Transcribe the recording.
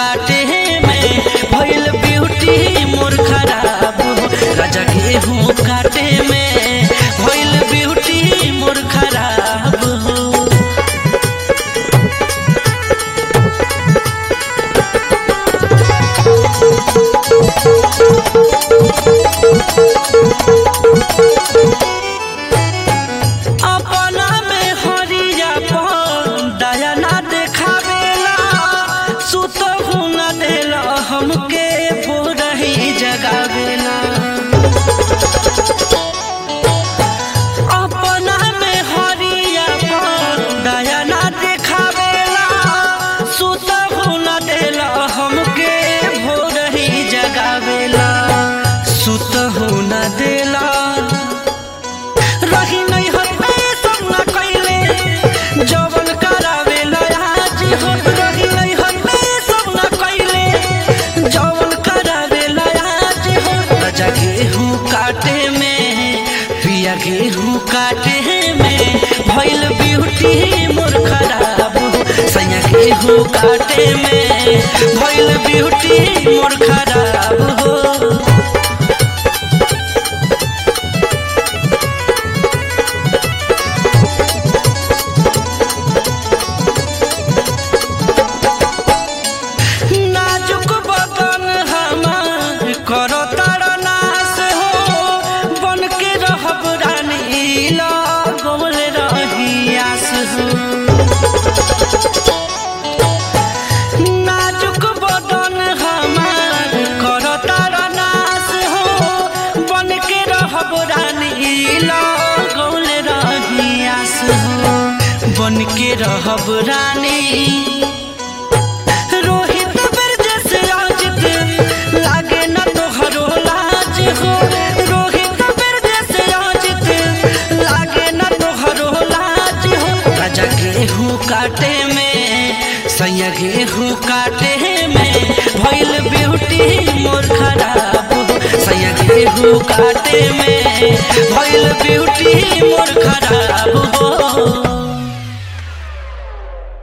काटे में भइल ब्यूटी मोर खराब हो राजा गेहूं काटे में भइल ब्यूटी मोर खराब हो अपना में हरिया पन दया ना देखावेला सुत न देला हमके भोरही जगावेला अपना में हरिया पन दया ना देखावेला सुत न देला हमके भोरही जगावेला सुत न देला रही नहीं हमे सब न कैले जवन करावेला आज हो रही नहीं हमे सब न कैले जवन करावेला आज हो राजा गेहूं काटे में पिया गेहूं काटे में भइल ब्यूटी मोर खराब हो सैया गेहूं काटे में भइल ब्यूटी मोर खराब हो नाजुक बदन हमार करो तारा नाश हो बन के रहब रानी लगल रही आस हो नाजुक बदन हमार करो तारा नाश हो बन के रहब रानी लगल रही आस हो बन के रहब रानी रोहित बिरजस आजित लागे न तोहरो लाज हो रोहित बिरजस आजित लागे न तोहरो लाज हो राजा गेहूं काटे में सैया गेहूं काटे में भइल ब्यूटी मोर खराब हो सैया गेहूं काटे में भइल ब्यूटी मोर खराब